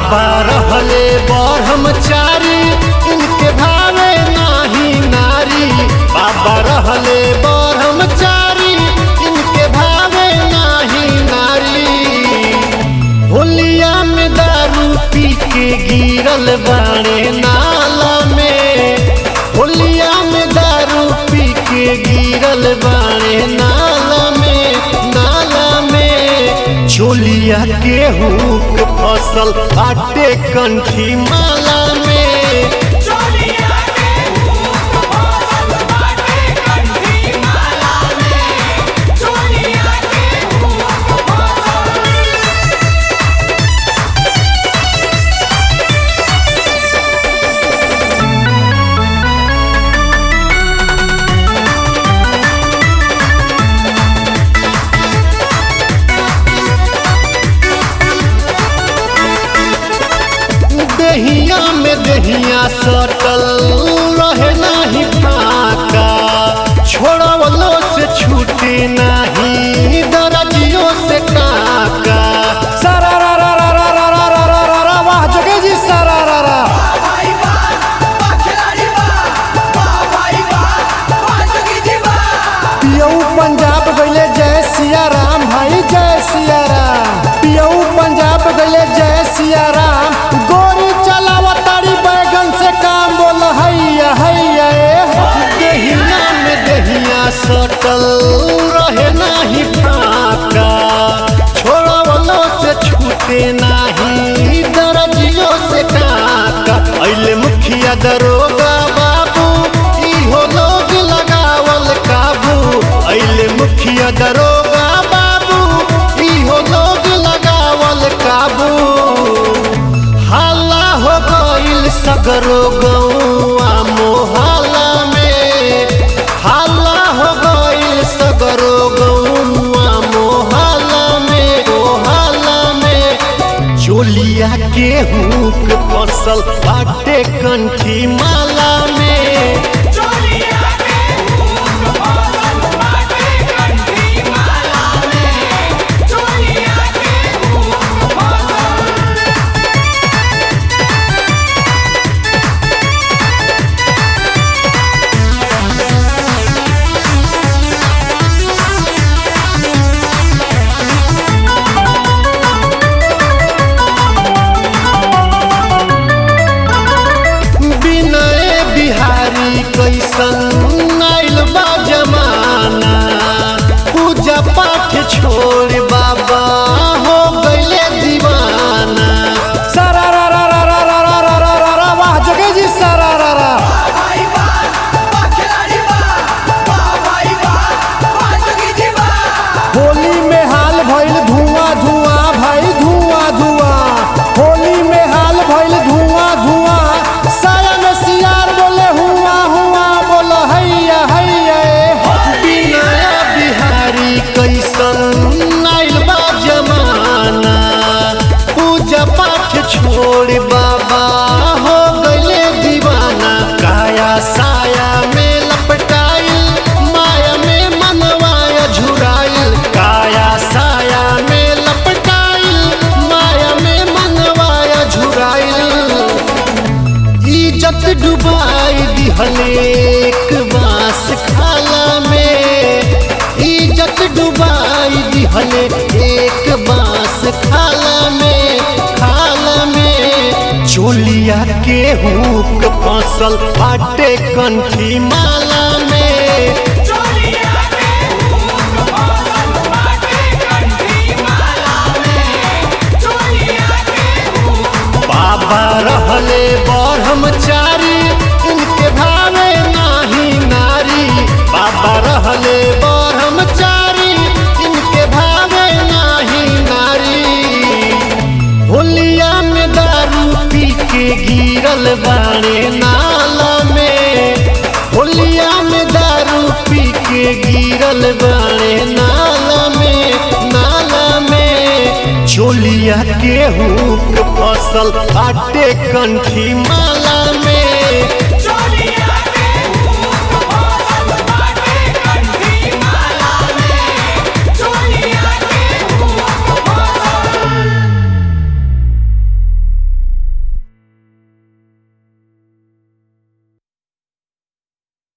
बाबा रहले ब्रह्मचारी इनके भावे नाही नारी बाबा रहले ब्रह्मचारी इनके भावे नाही नारी होलिया में दारू पी के गिरल बाड़े नाला में होलिया में दारू पी के गिरल बाड़े नाला में नाला में चोलिया गेहूं के फसल आटे कंठी माला में चोलिया के भूख फसल बाटे कंठी माला में चोलिया के भूख फसल दहिया में दहिया सटल रहे नाही फाका छोड़वलो से छूटे नाही दरजियों से काका सारा रा रा रा रा रा रा रा रा रा रा वाह जोगे जी सारा रा रा भाई बा बा खिलाड़ी बा बा भाई बा बा जोगी जी बा पियऊ पंजाब गइले जय सिया राम भाई जय सिया राम पियऊ पंजाब गइले जय सिया राम गोरी चलावा तारी बैगन से काम बोल हैया हैया ए दहिया में दहिया सटल रहे नाही फाका छोड़वलो से छूटे नाही दरजियों से काका अइले मुखिया दरोगा बाबू इहो लोग लगावल काबू अइले मुखिया दरोगा बाबू इहो लोग लगावल काबू हाला हो गइल सगरो गौआ मोहल्ला में हाला हो गइल सगरो गौआ मोहल्ला में मोहल्ला में चोलिया गेहूं के फसल बाटे कंठी माला में चोलिया के भूख फसल बाटे कंठी माला में चोलिया के भूख फसल विनय बिहारी कैसन आइल बा जमाना पूजा पाठ छोड़ बाबा हो गइले दीवाना सारा रा रा रा रा रा रा रा रा रा रा वाह जोगे जी सारा रा रा भाई बा बा खिलाड़ी बा बा भाई बा बा जोगी जी बा होली में हाल भइल धुआं धुआं भाई धुआं धुआं होली में हाल भइल धुआं धुआं साया में सियार बोले हुआ हुआ बोल हैया हैया ए विनय बिहारी कैसन आइल बा जमाना पूजा पाठ छोड़ बाबा हो गइले दीवाना काया साया में लपटाइल माया में मनवाया झुराइल काया साया में लपटाइल माया में मनवाया झुराइल इज्जत डुबाई दिहले एक बांस खाला में इज्जत डुबाई दिहले एक बांस खाला में खाला में चोलिया के हुक फसल फाटे कंठी माला में चोलिया के भूख फसल बाटे कंठी माला में चोलिया के भूख बाबा रहले ब्रह्मचारी इनके भावे नाही नारी बाबा रहले ब्रह्मचारी इनके भावे नाही नारी होलिया में दारू पी के गिरल बाड़े नाला में होलिया में दारू पी के गिरल बाड़े नाला में नाला में चोलिया गेहूं के फसल आटे कंठी माला